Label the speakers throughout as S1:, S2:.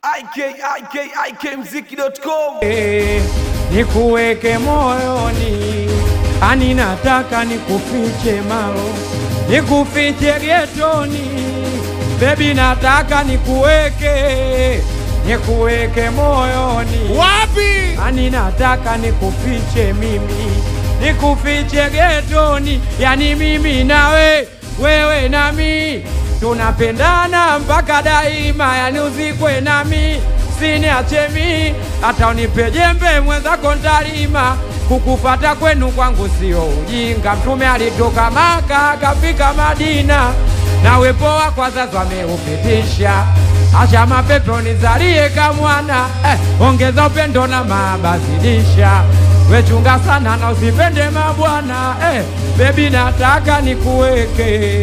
S1: ikikmziki.com
S2: Eh, nikuweke moyoni, ani nataka nikufiche malo, nikufiche getoni, bebi nataka nikuweke, nikuweke moyoni,
S3: Wapi?
S2: ani nataka nikufiche mimi, nikufiche getoni, yani mimi nawe, wewe nami tunapendana mpaka daima, yani uzikwe nami siniache mi, hata unipe jembe mwenzako ntalima. Kukufata kwenu kwangu sio ujinga, Mtume alitoka Maka akafika Madina, na wepo wa kwa sasa wameupitisha. Acha mapepe unizalie kamwana eh, ongeza upendo na mabazidisha wechunga sana na usipende mabwana eh, bebi nataka nikuweke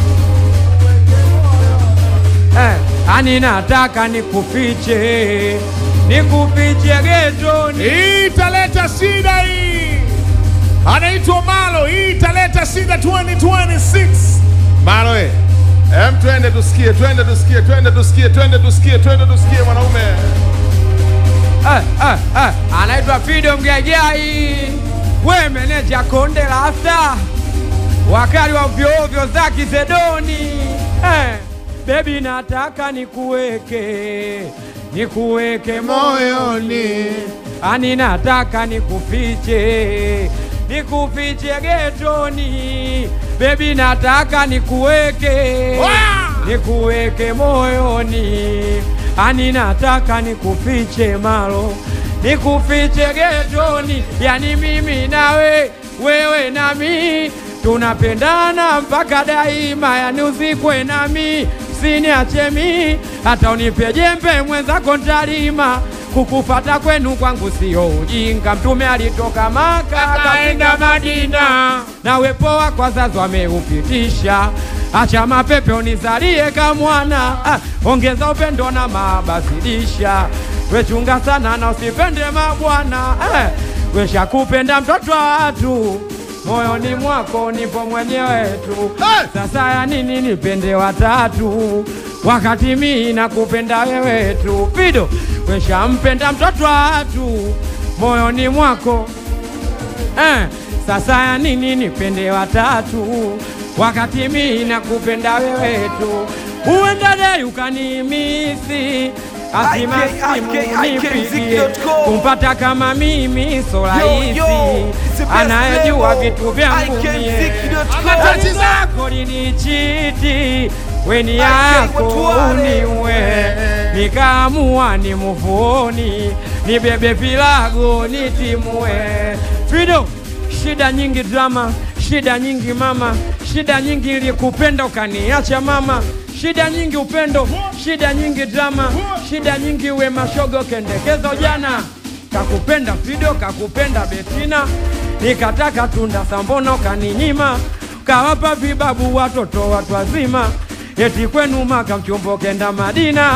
S2: eh, ani nataka nikufiche nikufiche getoni
S3: Hii italeta shida hii. Anaitwa Malo. Hii italeta shida 2026. Malo eh.
S4: Em, twende tusikie, twende tusikie, twende tusikie, twende tusikie, twende tusikie mwanaume.
S2: eh, eh, eh, anaitwa Fido Mgaigai, we meneja Konde Rasta, wakali wa ovyoovyo za Kisedoni eh, bebi nataka nikuweke nikuweke moyoni, ani nataka nikufiche nikufiche getoni, bebi nataka nikuweke
S3: Wa!
S2: nikuweke moyoni, ani nataka nikufiche malo, nikufiche getoni, yani mimi nawe, wewe nami tunapendana mpaka daima, yani uzikwe nami, siniache mi, hata unipe jembe mwenzako ntalima. Kukufata kwenu kwangu sio ujinga, Mtume alitoka Maka akaenda Madina, na wepo wa kwa sasa wameupitisha. Acha mapepe unizalie kamwana, ah, ongeza upendo na mabazidisha. Wechunga sana na usipende mabwana, eh, weshakupenda mtoto wa watu moyoni mwako nipo mwenyewe tu.
S3: Hey!
S2: Sasa ya nini nipende watatu wakati mi nakupenda wewe tu? Fido weshampenda mtoto wa watu moyoni mwako eh, sasa ya nini nipende watatu wakati mi nakupenda wewe tu? Uenda dai ukanimisi azima
S1: IK,
S2: simu
S1: IK,
S2: nipigie
S1: IKMziki.com.
S2: kumpata kama mimi so
S1: Yo,
S2: rahisi,
S1: yo, it's the best
S2: anayejua
S1: label.
S2: vitu vyangu mie
S1: IKMziki.com.
S2: Tati zako linichiti weni
S1: IK,
S2: yako
S1: watu wale.
S2: uniwe nikaamua ni muvuni nibebe pilago nitimue Fido, shida nyingi drama, shida nyingi mama, shida nyingi ilikupenda ukaniacha mama, shida nyingi upendo, shida nyingi drama, shida nyingi we mashogo kendekezo jana kakupenda Fido, kakupenda Betina, nikataka tunda sambono kaninyima, kawapa vibabu watoto watu wazima, eti kwenu Maka mchumbo kenda Madina,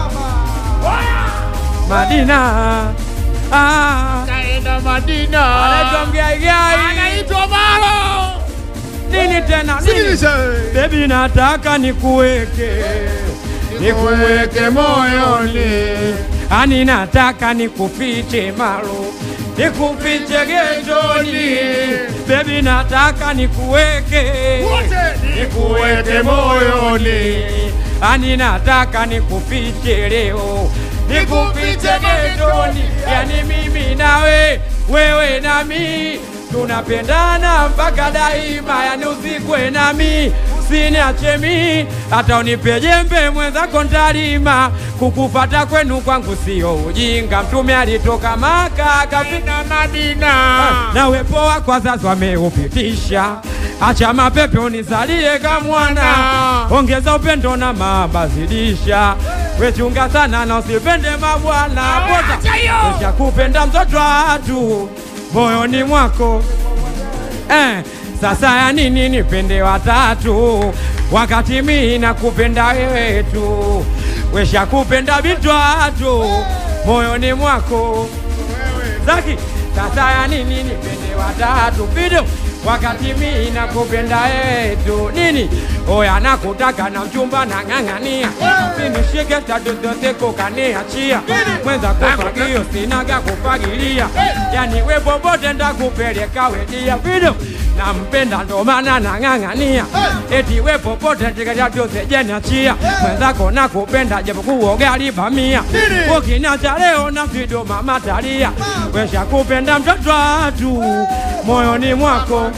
S2: Madina ah,
S3: Kaenda Madina.
S2: anaitwa Mgaigai,
S3: Anaitwa Malo.
S2: nini tena nini?
S3: Sikiliza.
S2: Bebi, nataka nikuweke nikuweke moyoni, ani nataka nikufiche malo, nikufiche getoni. Bebi, nataka nikuweke
S3: Wote
S2: nikuweke moyoni, ani nataka nikufiche leo, nikufiche getoni, yani mimi nawe, wewe nami tunapendana mpaka daima, yani uzikwe nami siniache mi, hata unipe jembe mwenzako ntalima. Kukufata kwenu kwangu sio ujinga, Mtume alitoka Maka akafika
S3: Madina.
S2: na wepo wa kwa sasa wameupitisha. Acha mapepe unizalie kamwana, ongeza upendo na mabazidisha. Wechunga sana na usipende mabwana,
S3: acha hiyo.
S2: Kesha kupenda mtoto wa watu moyoni mwako eh, sasa ya nini nipende watatu wakati mi nakupenda wewe tu? Wesha kupenda vitu watu moyoni mwako Zaki, sasa ya nini nipende watatu? Fido, wakati mi nakupenda yetu nini oya nakutaka na mchumba na ng'ang'ania sinishike tatu zote kokaniachia mwenza kufagio sinaga kufagilia yani we popote ndakupeleka wedia vido nampenda ndo maana nang'ang'ania eti we popote tikajatosejeniachia mwenzako nakupenda japokuwa gali bamia ukiniacha leo na vido mama talia wesha kupenda mtoto watu moyoni mwako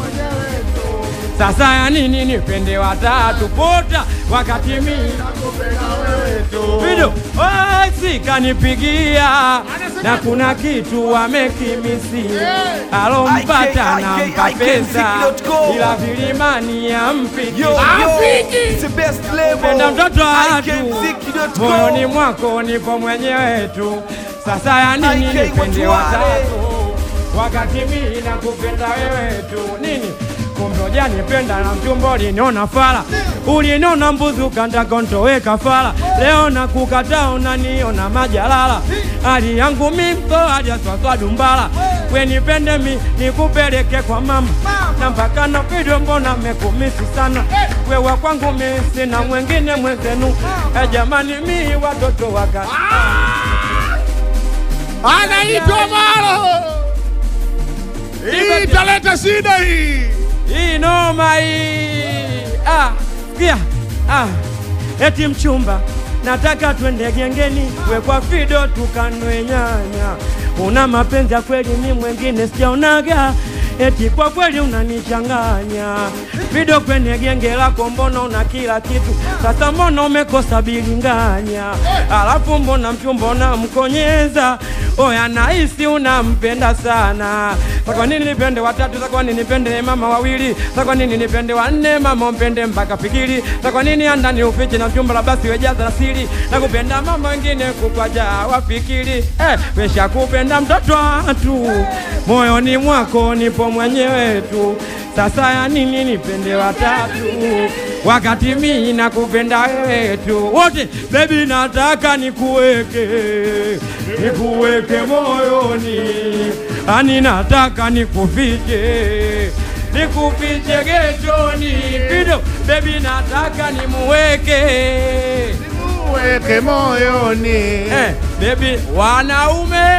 S2: sasa ya nini nipende watatu pota wakati mi Vido osi kanipigia na kuna kitu wamekimisi alompata na mpa pesa ila vilimani ya mpiki
S1: Yo, yo,
S3: Afiki.
S1: it's the best label.
S2: penda mtoto watu
S1: IKMziki.com.
S2: moyoni mwako nipo mwenyewe tu sasa ya nini
S1: IK
S2: nipende
S1: watu wale.
S2: watatu wakati mi nakupenda wewe tu nini kumbe ujanipenda na mchumba uliniona fala uliniona mbuzi ukandakontoweka fala leo nakukataa unaniona majalala hali yangu mimto hajaswaswa dumbala wenipende mi nikupeleke kwa mama na mpaka na video mbona mekumisi sana wewa kwangu mi sina mwengine mwenzenu e jamani mi watoto waka
S3: anaitwa Malo. Hii italeta shida hii.
S2: hii noma hii ah, sikia ah, eti mchumba nataka twende gengeni we kwa fido tukanwe nyanya una mapenzi ya kweli mi mwengine sijaonaga eti kwa kweli unanichanganya fido kwenye genge lako mbona una kila kitu sasa mbona umekosa bilinganya alafu mbona mchumba unamkonyeza oya nahisi unampenda sana sa kwa nini nipende watatu sa kwa nini nipende mama wawili sa kwa nini nipende wanne mama umpende mpaka fikiri sa kwa nini andani ufiche na mchumba la basi wejaza na siri na kupenda mama wengine kukwaja wafikiri eh, wesha kupenda mtoto watu moyoni mwako nipo mwenyewe tu sasa ya nini nipende watatu wakati mi nakupenda wewe tu wote bebi nataka nikuweke nikuweke moyoni ani nataka nikufiche nikufiche getoni pido bebi nataka nimuweke
S3: Weke moyoni.
S2: eh, bebi wanaume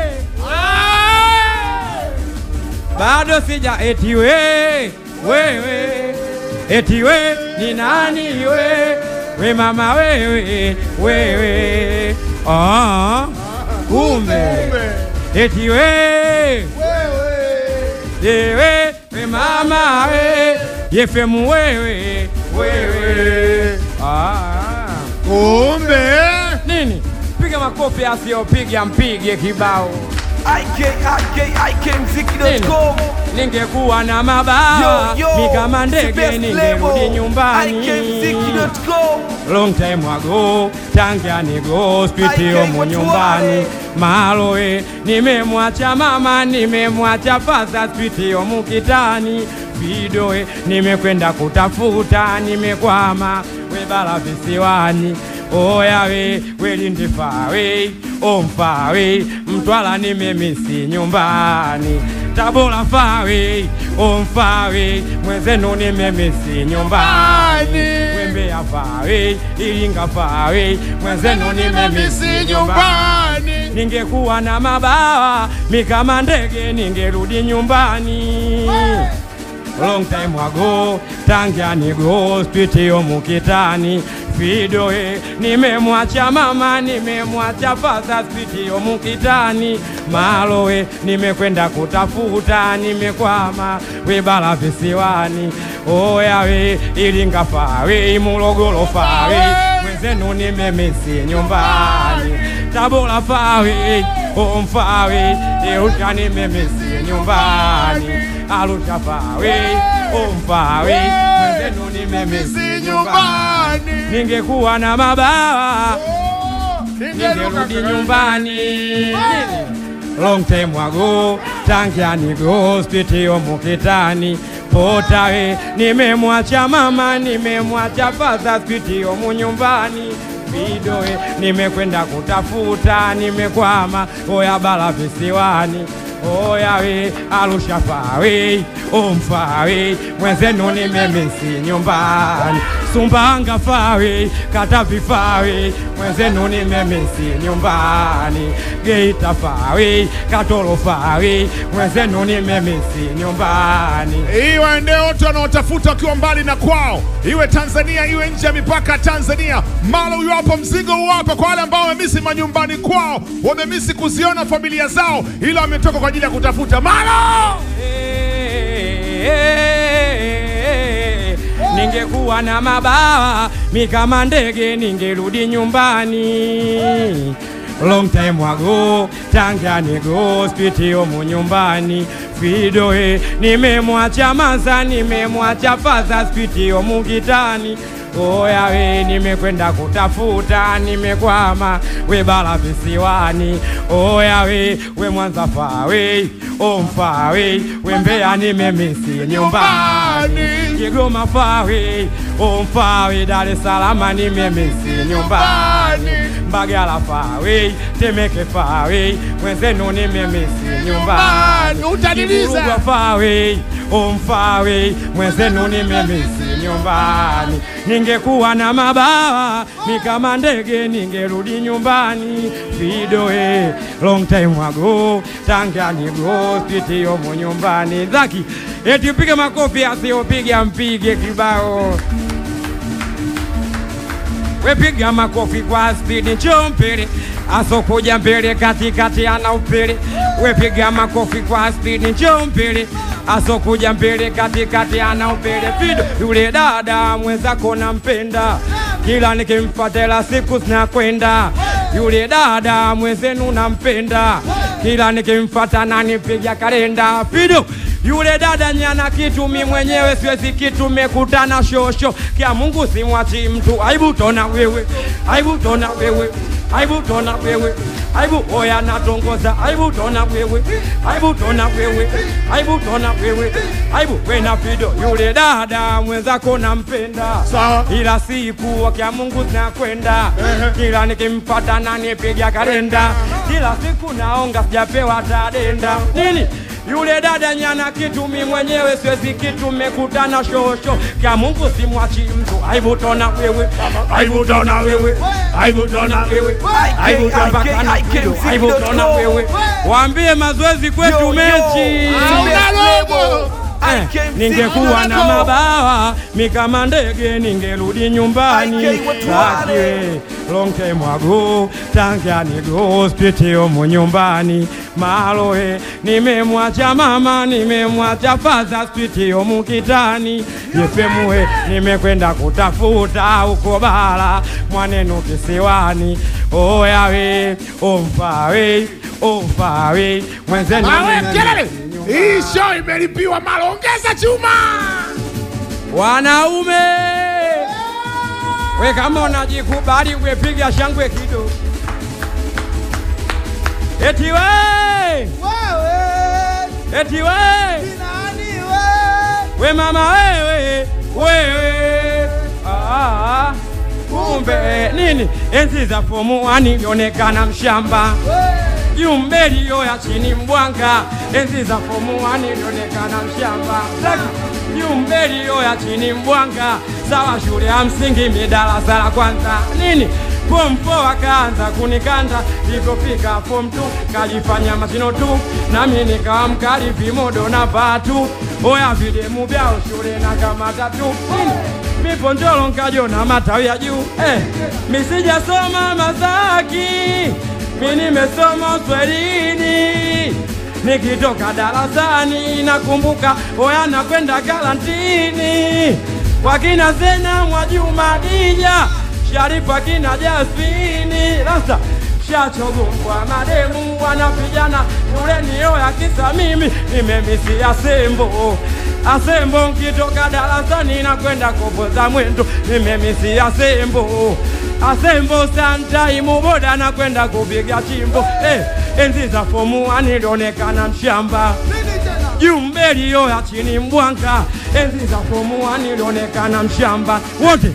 S2: bado sija eti we wewe eti we ni nani we we mama wewe wewe ah kumbe eti we yewe we mama we yefemu wewe wewe ah
S3: Kumbe
S2: nini piga makofi asiyopiga mpige kibao
S1: IK, IK, IKMziki.com.
S2: ningekuwa na mabawa
S1: Yo, yo,
S2: ni kama
S1: it's the
S2: ndege
S1: best
S2: ningerudi
S1: label.
S2: nyumbani
S1: IKMziki.com.
S2: long time ago tangia nigo spitio
S1: IK
S2: mu
S1: watu
S2: nyumbani
S1: wale.
S2: maloe nimemwacha mama nimemwacha pasa spitio mukitani vidoe nimekwenda kutafuta nimekwama webala visiwani oyawe welindifawe omfawe mtwala nimemisi nyumbani tabora fawe omfawe mwenzenu nimemisi nyumbani wembeya fawe ilinga fawe mwenzenu nimemisi nyumbani
S3: nyumbani.
S2: ningekuwa na mabawa mikama ndege ningerudi nyumbani long time ago tangia nigo spitio mukitani fidoe nimemwacha mama nimemwacha fadha spitio mukitani maloe nimekwenda kutafuta nimekwama webala visiwani oyawe ilinga fawe mulogolo fawe mwenzenu nimemisi nyumbani tabora fawe omfawe euta nimemisi nyumbani arusha fawe omfawe mwenzenu nimemisi
S3: Misi
S2: nyumbani
S3: nyumbani.
S2: ningekuwa na mabawa
S3: Ningeruka
S2: ningerudi nyumbani long time ago tangia nigo spitio mukitani potawe nimemwacha mama nimemwacha fadha spitio munyumbani vidoe nimekwenda kutafuta nimekwama oya bala visiwani oyawe Arusha fawe omfawe mwenzenu nimemisi nyumbani Sumbanga fawe Katavi fawe mwenzenu nimemisi nyumbani Geita fawe Katoro fawe mwenzenu nimemisi nyumbani
S3: Iwe ndio watu wanaotafuta wakiwa mbali na kwao, iwe Tanzania iwe nje ya mipaka ya Tanzania. Malo huyo hapo, mzigo huo hapa kwa wale ambao wamemisi manyumbani kwao, wamemisi kuziona familia zao, ila wametoka kwa ajili ya kutafuta Malo.
S2: Ningekuwa na mabawa mi kama ndege ningerudi nyumbani. Long time ago Tangani go spiti omu nyumbani Fidoe nimemwacha maza nimemwacha faza spiti omu gitani Oya we nimekwenda kutafuta nimekwama we bara visiwani Oya we we Mwanza fawe omfawe we Mbeya nimemisi nyumbani Kigoma fawe omfawe Dar es Salaam nimemisi nyumbani Mbagala fawe Temeke fawe mwenzenu nimemisi nyumbani
S3: Utaniliza.
S2: Kivurugwa fawe omfawe mwenzenu nimemisi nyumbani ningekuwa na mabawa mi kama ndege ningerudi nyumbani vidoe long time ago tangani go spiti yomo nyumbani zaki eti upige makofi asiyopiga mpige kibao wepiga makofi kwa spidi njoo mbele asokuja mbele katikati ana upele wepiga makofi kwa spidi njoo mbele asokuja mbele katikati ana upele fido yule dada mwenzako nampenda kila nikimfatela siku zinakwenda yule dada mwenzenu nampenda kila nikimfata nanipiga kalenda fido yule dada nyana kitu mi mwenyewe siwezi kitu mekutana shosho kya Mungu simwachi mtu aibu tona wewe aibu tona wewe aibu tona wewe aibu oya natongoza aibu tona wewe aibu tona wewe aibu tona wewe aibu wena fido yule dada mwenzako nampenda
S3: Sawa.
S2: ila siku kya Mungu zinakwenda kila nikimpata nanipiga kalenda kila siku naonga sijapewa tadenda nini yule dada nyana kitu mi mwenyewe siwezi kitu mekutana shosho kya Mungu simwachi mtu aibu tona wewe aibu tona wewe aibu tona wewe aibu tona mpaka na kitu aibu tona wewe waambie mazoezi kwetu
S1: Yo, yo.
S2: mechi
S3: Hauna logo.
S2: Eh, ningekuwa na mabawa mi kama ndege ningerudi nyumbani
S1: IK watu wale.
S2: Lakini long time ago Tangani go spiti omu nyumbani Maloe nimemwacha mama nimemwacha faza spiti omu kitani Yefemue nimekwenda kutafuta uko bara mwanenu kisiwani Oyawe omfawe omfawe mwenzenu
S3: Awe
S2: nime-
S3: kelele. Hii show imelipiwa Malo, ongeza chuma.
S2: Wanaume we kama unajikubali wepiga shangwe kidogo. Eti we eti we we mama wewe wewe ah, kumbe nini enzi za fomu wani lionekana mshamba Jumbelio ya chini mbwanga, enzi za fomu wani ilionekana mshamba. Jumbelio ya chini mbwanga, sawa shule ya msingi midarasa la kwanza nini Form 4 akaanza kunikanda, ilipofika form 2 kajifanya mashino tu, nami nikawa mkali vimodo na vatu, oya videmu vyao shule na kamata tu nini mipo njolo nkajona matawi ya juu eh, misijasoma Masaki mi nimesoma Uswahilini, nikitoka darasani nakumbuka oya nakwenda karantini kwa kina Zena Mwajuma Dija Sharifa kina Jasmini sasa shachogongwa mademu wanapigana yule niyo ya kisa mimi nimemisi asembo asembo nkitoka darasani nakwenda kopoza mwendo nimemisi asembo asembo santaimu boda nakwenda kupiga chimbo eh, enzi za fomu anilionekana mshamba jumbelio ya chini mbwanga enzi za fomu anilionekana mshamba wote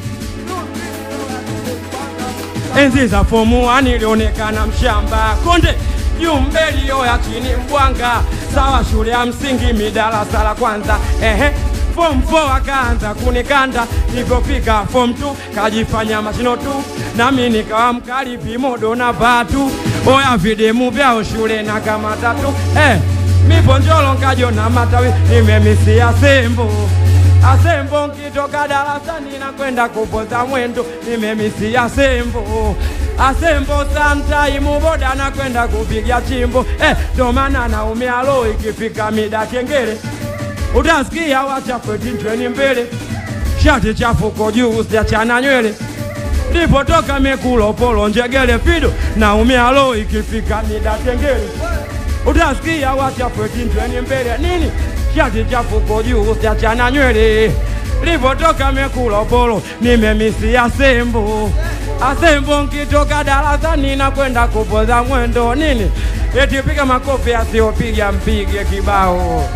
S2: enzi za fomu nilionekana mshamba konde juu mbelio ya chini mbwanga sawa shule ya msingi midarasa la kwanza ehe form 4 akaanza kunikanda nilipofika form 2 kajifanya mashino tu nami nikawa mkali vimodo na vatu oya videmu vyao shule na kama tatu eh, mipo njolo nkajona matawi nimemisia sembo asembo nkitoka darasani na kwenda kupoza mwendo nimemisia sembo asembo samtaimu boda na kwenda kupiga chimbo eh, ndo maana naumia lo ikifika mida kengele utasikia wachafwetinjweni mbele shati chafuko juu sijachana nywele lipotoka mekulopolo njegele fido naumia lo ikifika mida kengele utasikia wachafwetinjweni mbele nini shati chafuko juu sijachana nywele lipotoka mekulopolo nimemisia sembo asembo nkitoka darasani na kwenda kupoza mwendo nini eti piga makofi asiyopiga mpige kibao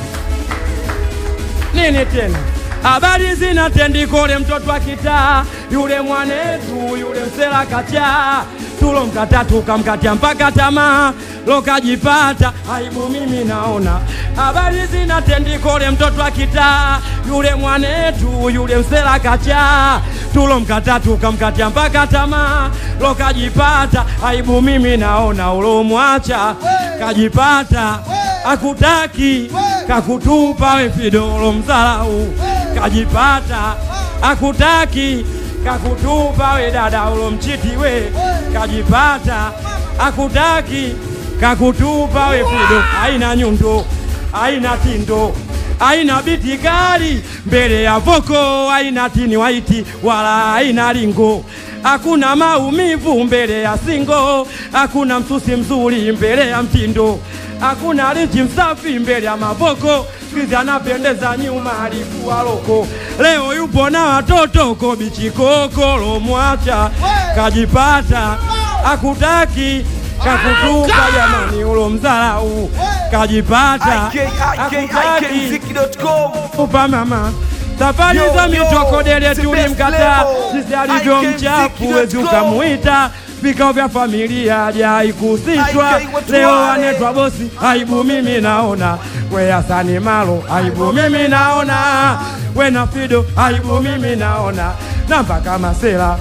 S2: nini tena habari zina tendikole mtoto wa kitaa yule mwanetu yule msela kachaa tulo mkata tukamkatia mpaka tamaa lokajipata aibu mimi naona habari zina tendikole mtoto wa kitaa yule mwanetu yule msela kachaa tulo mkata tukamkatia mpaka tamaa lokajipata aibu mimi naona ulomwacha kajipata akutaki kakutupa we fidolo mzalau kajipata akutaki kakutupa we dada ulo mchiti we kajipata akutaki kakutupa we fido aina nyundo aina tindo aina biti kali mbele ya voko aina tini waiti wala aina lingo hakuna maumivu mbele ya singo hakuna msusi mzuri mbele ya mtindo hakuna linchi msafi mbele ya mavoko sikizi anapendeza nyuma alikuwa loko leo yupo na watoto kobichikoko lomwacha kajipata akutaki kakutupa jamani ulo mzalau kajipata akutaki
S1: ikikmziki.com
S2: kupa mama safari
S1: Yo,
S2: za
S1: yo,
S2: mitokodele
S1: it's the
S2: tulimkataa
S1: best level.
S2: sisi alivyo
S1: I can
S2: mchafu
S1: take it,
S2: wezi
S1: let's go.
S2: ukamuita vikao vya familia hajaikuhusishwa
S1: I can watu
S2: leo
S1: wale.
S2: anetwa bosi aibu mimi naona we Hasani Malo aibu mimi naona we na Fido aibu mimi naona na mpaka Masela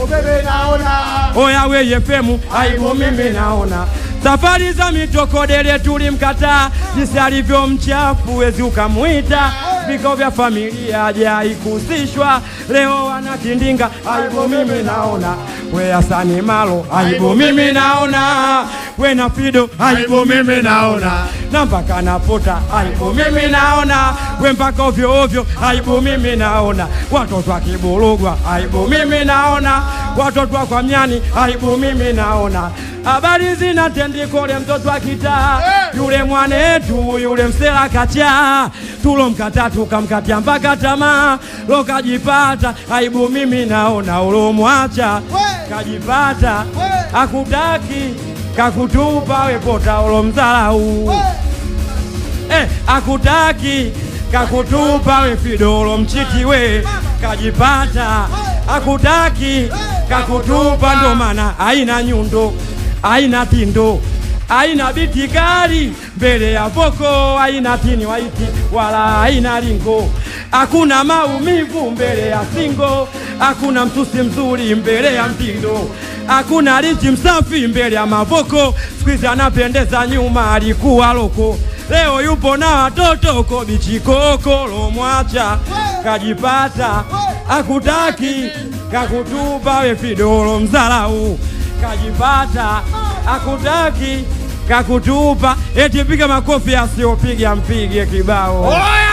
S2: oya we Yefemu aibu mimi naona safari za mitokodele tulimkataa jinsi alivyo mchafu wezi ukamwita vikao vya familia hajaikuhusishwa leo anakindinga aibu mimi naona we Hasani Malo aibu mimi naona we na Fido aibu mimi naona na mpaka napota aibu mimi naona we mpaka ovyo ovyo aibu mimi naona watoto akiburugwa aibu mimi naona watoto wa kwa myani aibu mimi naona habari zina tendikole mtoto akitaa yule mwanetu yule msela kachaa tulo mkata tukamkatia mpaka tamaa lokajipata aibu mimi naona ulomwacha kajipata akutaki kakutupa wepota ulo mzalau eh, akutaki kakutupa we fidolo mchiti we kajipata akutaki kakutupa ndo maana aina nyundo aina tindo aina biti kali mbele ya voko aina tini waiti wala aina lingo hakuna maumivu mbele ya singo hakuna msusi mzuri mbele ya mtindo hakuna lichi msafi mbele ya mavoko skwizi anapendeza nyuma alikuwa loko leo yupo na watoto kobichikoko lomwacha kajipata akutaki kakutupa we fidolo mzalau kajipata akutaki kakutupa eti piga makofi asiyopiga mpige kibao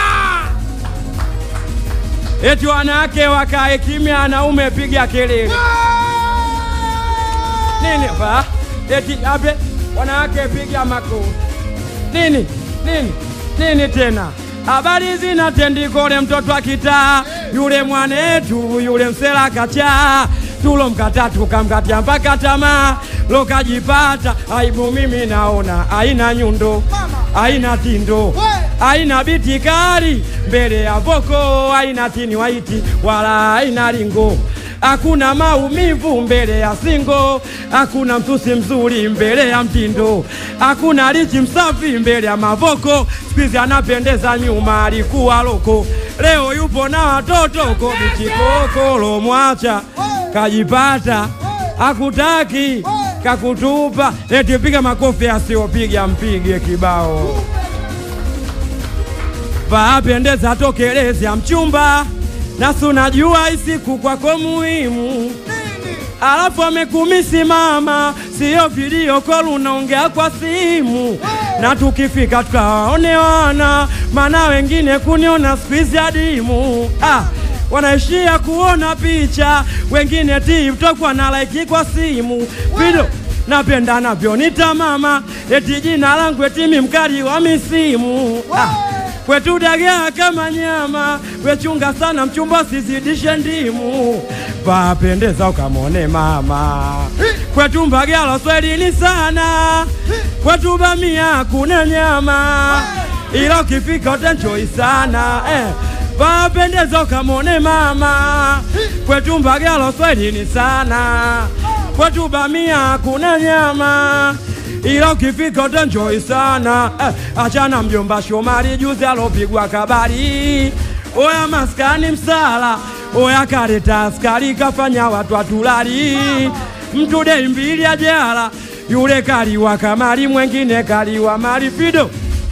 S2: eti wanawake wakae kimya wanaume piga kelele nini ba eti abe wanawake piga makofi nini nini nini tena habari zina tendikole mtoto wa kitaa yule mwanetu yule msela kachaa tulo mkata tukamkatia mpaka tamaa lokajipata aibu mimi naona aina nyundo aina tindo aina biti kali mbele ya voko aina tini waiti wala aina lingo hakuna maumivu mbele ya singo, hakuna mtusi mzuri mbele ya mtindo, hakuna lichi msafi mbele ya mavoko. Spizi anapendeza nyuma, alikuwa loko, leo yupo na watoto kobichikokolo, mwacha kajipata, hakutaki kakutupa, eti piga makofi, asiyopiga mpige kibao Vapendeza tokelezea mchumba, nasi unajua isiku kwako muhimu, alafu amekumisi mama, siyo video call, unaongea kwa simu, na tukifika tukawaonewana, maana wengine kuniona squeeze adimu ah, wanaishia kuona picha, wengine TikTok wana like kwa simu video napenda navyonita mama, eti jina langu etimi mkali wa misimu ah. Kwetu dagaa kama nyama, wechunga sana mchumba, sizidishe ndimu. Vapendeza ukamwone mama, kwetu Mbagala swahilini sana, kwetu bamia kuna nyama, ila ukifika utanchoi sana eh. Vapendeza ukamwone mama, kwetu Mbagala swahilini sana, kwetu bamia kuna nyama ila ukifika utanjoi sana eh, achana mjomba Shomari juzi alopigwa kabari, oya maskani msala, oya kareta askari kafanya watu atulali, mtu dei mbili ajala, yule kaliwa kamari, mwengine kaliwa mali fido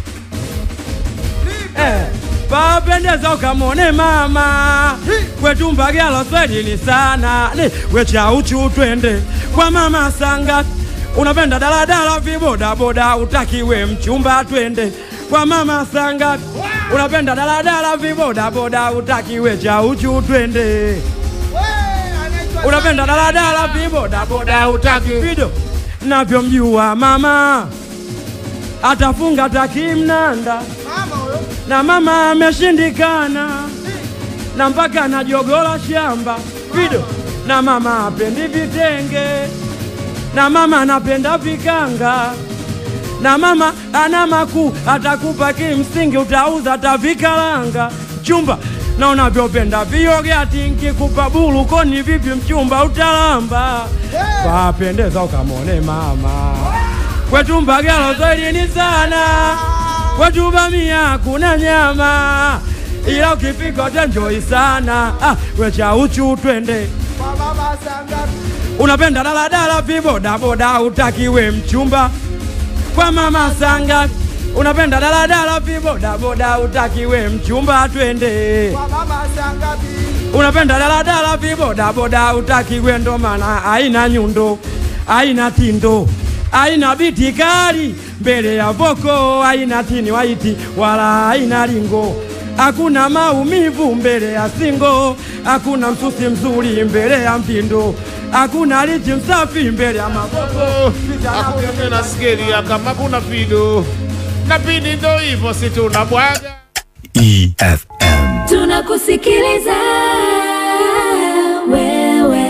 S2: eh, papendeza ukamwone mama kwetu Mbagala swahilini sana ni wecha uchu twende kwa mama sanga unapenda daladala vibodaboda utakiwe mchumba twende kwa mama sanga unapenda daladala vibodaboda utakiwe cha uchu twende unapenda daladala vibodaboda utaki vido navyomjua mama atafunga takimnanda na mama ameshindikana na mpaka najogola shamba vido na mama apendi vitenge na mama anapenda vikanga na mama ana makuu atakupa kimsingi utauza tavikalanga mchumba na unavyopenda viogati nkikupa bulu koni vipi mchumba utalamba papendeza ukamwone mama kwetu Mbagala swahilini sana kwetu bamia kuna nyama ila ukifika utanjoi sana ah, wecha uchu twende unapenda daladala vibodaboda utakiwe mchumba kwa mama sanga unapenda daladala vibodaboda utakiwe mchumba twende unapenda daladala vibodaboda utakiwe ndo maana aina nyundo aina tindo aina biti kali mbele ya voko aina tini waiti wala aina lingo hakuna maumivu mbele ya singo, hakuna msusi mzuri mbele ya mtindo, hakuna lichi msafi mbele ya maboko.
S3: Hakuna tena skeria kama kuna fido na pindi ndo hivyo, si tunabwaga
S5: EFM.
S6: tunakusikiliza